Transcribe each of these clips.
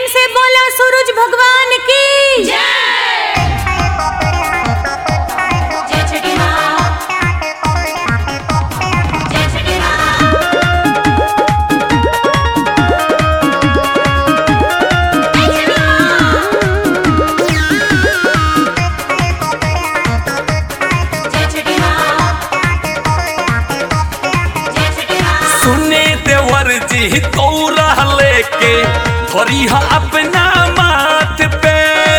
से बोला सूरज भगवान की जय छठी माँ जय छठी माँ जय छठी माँ जय छठी माँ सुने देवर जी तौरा लेके धरिहा अपना माथ पे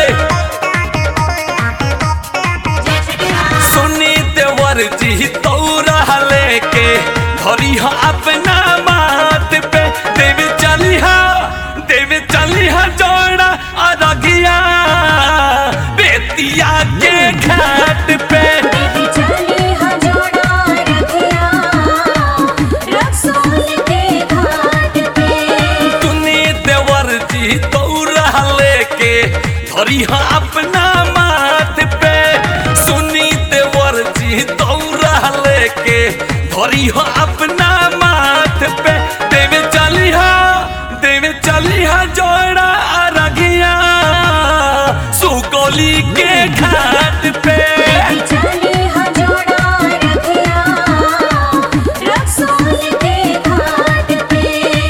जय छठी माँ सुने देवर जी तौरा लेके धरिहा अपना माथ पे देव चलिहा देव चलिहा जोड़ा अरगिया बेतिया के घाट पे देवी चली हजोड़ा रखिया रक्सौल के घाट पे तूने देवर जी तौरा लेके धरिहा अपना माथ पे सुनी देवर जी तौरा लेके धरिहा अपना माथ पे देवे चलिहा देवे चलिहा जोड़ा अरगिया सुगोली के घाट पे देवी चली हजोड़ा रखिया रक्सौल के घाट पे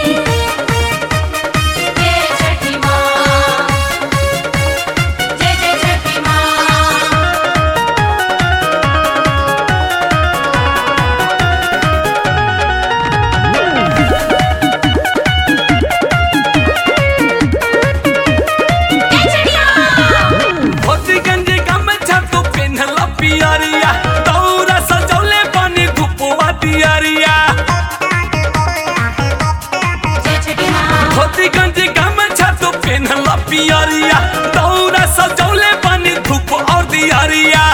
जय छठी माँ जय जय छठी माँ जय छठी माँ धोती गंजी गमछा तू पिन्हला पियरिया दौरा सजौले बनी धुपवा दियरिया जय छठी माँ धोती गंजी गमछा तू पिन्हला पियरिया दौरा सजौले बनी धूप और दियरिया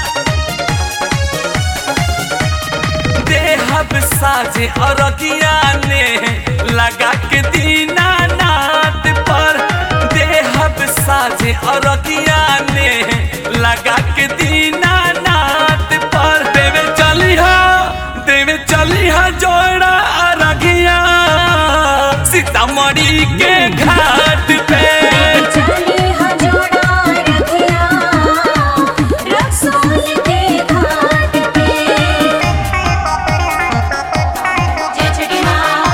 देहब साजे अरगिया ने लगा के दीना नाथ पर देहब साजे अरगिया ने लगा के दीना नाथ पर देवे चलिहा देवे चलिहा जोड़ा अरगिया सीतामढ़ी के घाट पे चली हजोड़ा रखिया रक्सौल के घाट पे जय छठी माँ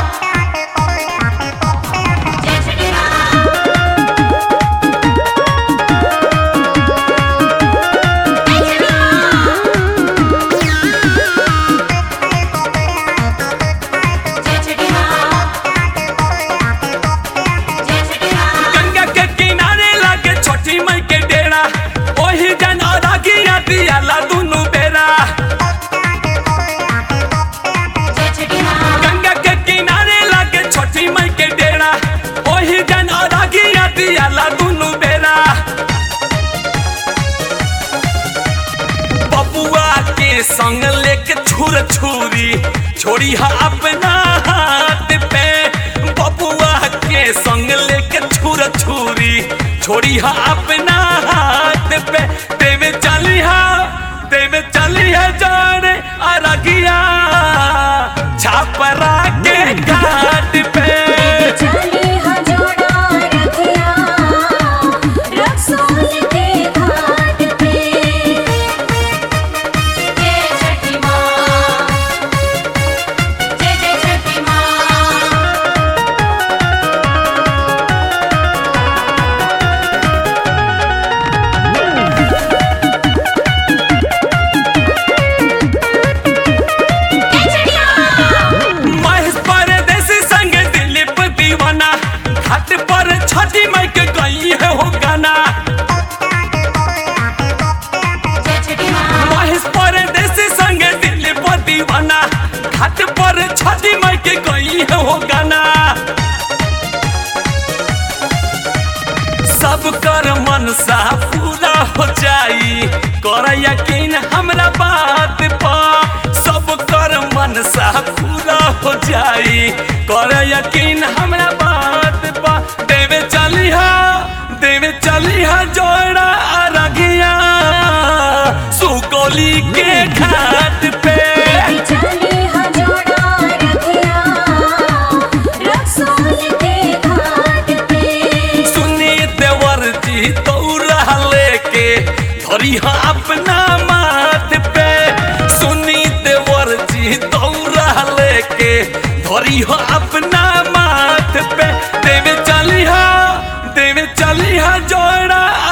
जय छठी माँ जय छठी माँ जय छठी माँ जय छठी माँ गंगा के किनारे लागे छोटी मई के डेरा ओही जन अरगिया दियाला दुनु बेरा जय छठी माँ गंगा के किनारे लागे छोटी मई के डेरा ओही जन अरगिया दियाला दुनु बेरा बबुआ के संग लेके छुर छुरी छोड़ी हा अपना हाथ पे बबुआ के संग लेके छुर छुरी छोड़ी हा अपना हाथ पे देवे चली हा देवे चली हा जाने अरगिया छापरा के घाट पे चली हजोड़ा रखिया रक्सौल के घाट पे जय छठी माँ जय जय छठी माँ जय छठी माँ महेश परदेसी संग दिलीप दीवाना घाट पर छठी माई के गई है हो गाना जय छठी माँ महेश परदेसी संग दिलीप दीवाना घाट पर छठी माई के गई है हो गाना सब कर मनसा पूरा हो जाई कर यकीन हमरा बात पर सब कर मनसा पूरा हो जाई कर यकीन हमरा बात पर देवे चलिहा देवे चलिहा जोड़ा अरगिया सुगोली के घाट पे चली हजोड़ा रखिया रक्सौल के घाट पे धरी हा अपना माथ पे सुनी देवर जी दौरा लेके धरी हा अपना माथ पे देवे चली हा देवे चली हा जोड़ा